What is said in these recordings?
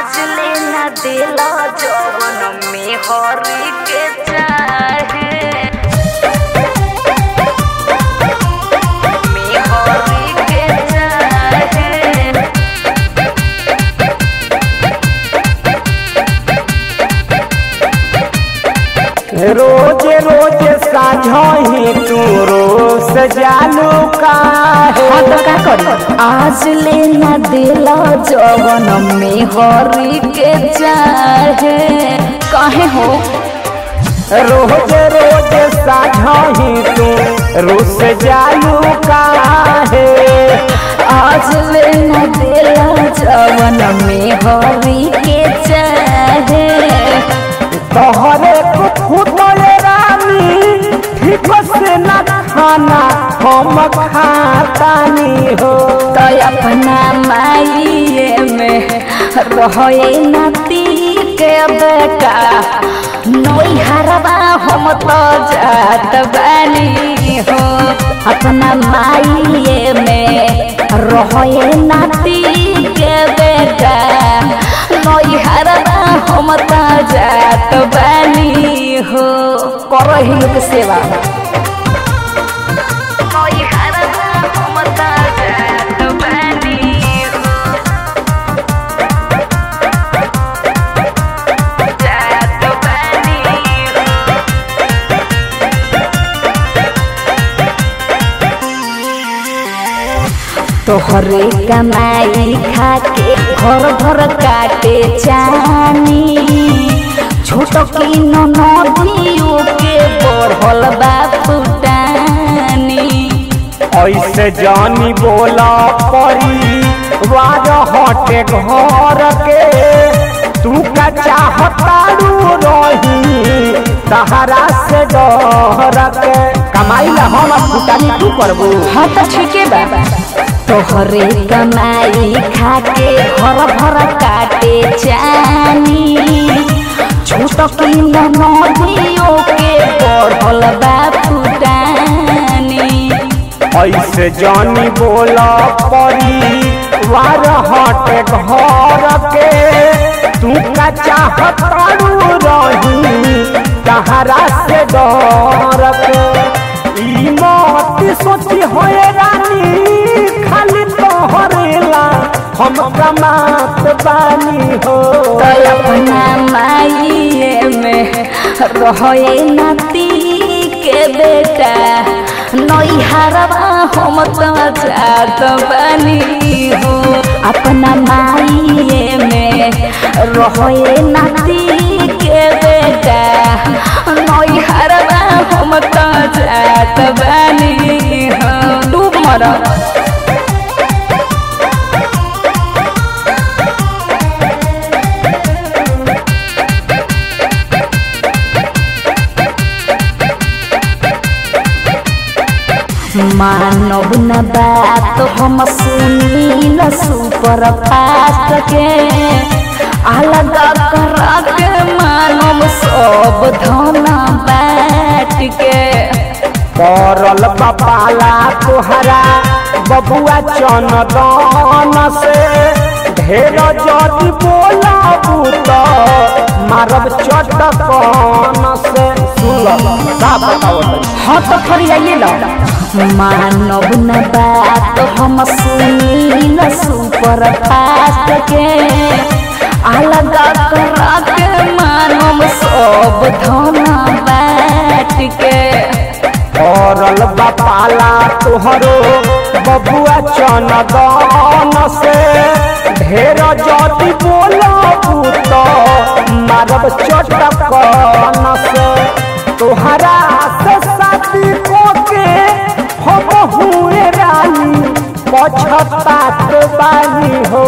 आज लेना दिला जवन में हरी के चाहे में हरी के चाहे रोज रोज साझही तू रोज जालू काहे हाँ तो का करी आज लेना दिला जवन में हरी के चाहे काहे हो रोज रोज साझही तू रोज जालू काहे आज लेना दिला जवन में हरी के चाहे तोहरे खुदे रानी ठीक से न खाना हम खातानी हो तो अपना माइए में रहे नाती के बेटा नई हरबा हम तो जात बानी हो अपना माइए में रहे नाती के बेटा नई हरबा हम तो जात बानी हो करही लोग सेवा नई हरबा हम तो जात बानी हो जात बानी हो तोहरे कमाई खाके घर घर काटे चानी छोट की नदियों के बढ़ल बा फुटानी ऐसे जानी बोला परी वार हटे घर के तू का चाहतारू रही तहरा से डर के कमाई ला हम फुटानी तू करबू हाँ तो ठीके बा तोहरे कमाई खाके घर भर काटे चानी छोट की नदियों के बढ़ल बा फुटानी ऐसे जानी बोला परी वार हटे घर के तू का चाहतारू रही तहरा से डर के ई मत सोची होए रानी खाली तोहरेला हम कमात बानी हो तो अपना माइए में रहे नाती के बेटा नई हरबा हम तो जात बनी हो अपना माइए में रहे नाती के बेटा नई हरबा हम तो जात बनी हो डूब मरा मानव न बात हम सुनील सुपर फास्ट के अलग कर के मानव सब धन बाट के करल बपाला तोहरा बबुआ चनदन से ढेर जदि बोलाबू तो मारब चटकन से सुन का बताओ हाँ तो फरियाइए लो मानव न बात हम सुनील सुपर फास्ट के अलग कर के मानव सब धन बाट के करल बपाला तोहरो बबुआ चनदन से ढेर जदि बोलाबू तो मारब चटकन से तोहरा से शादी को के हम हुए रानी पछतात बानी हो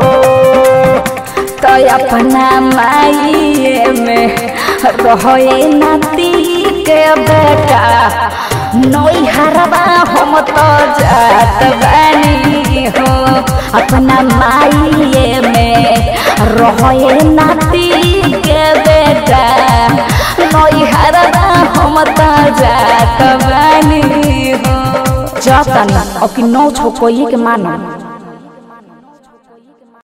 तो अपना माइए में रहे नाती के बेटा नई हरबा हम तो जात बानी हो अपना माइए में रहे नाती के बेटा नई हरबा हम तो जात बानी हो जाता ना अब कि नौ छो कोई के मानो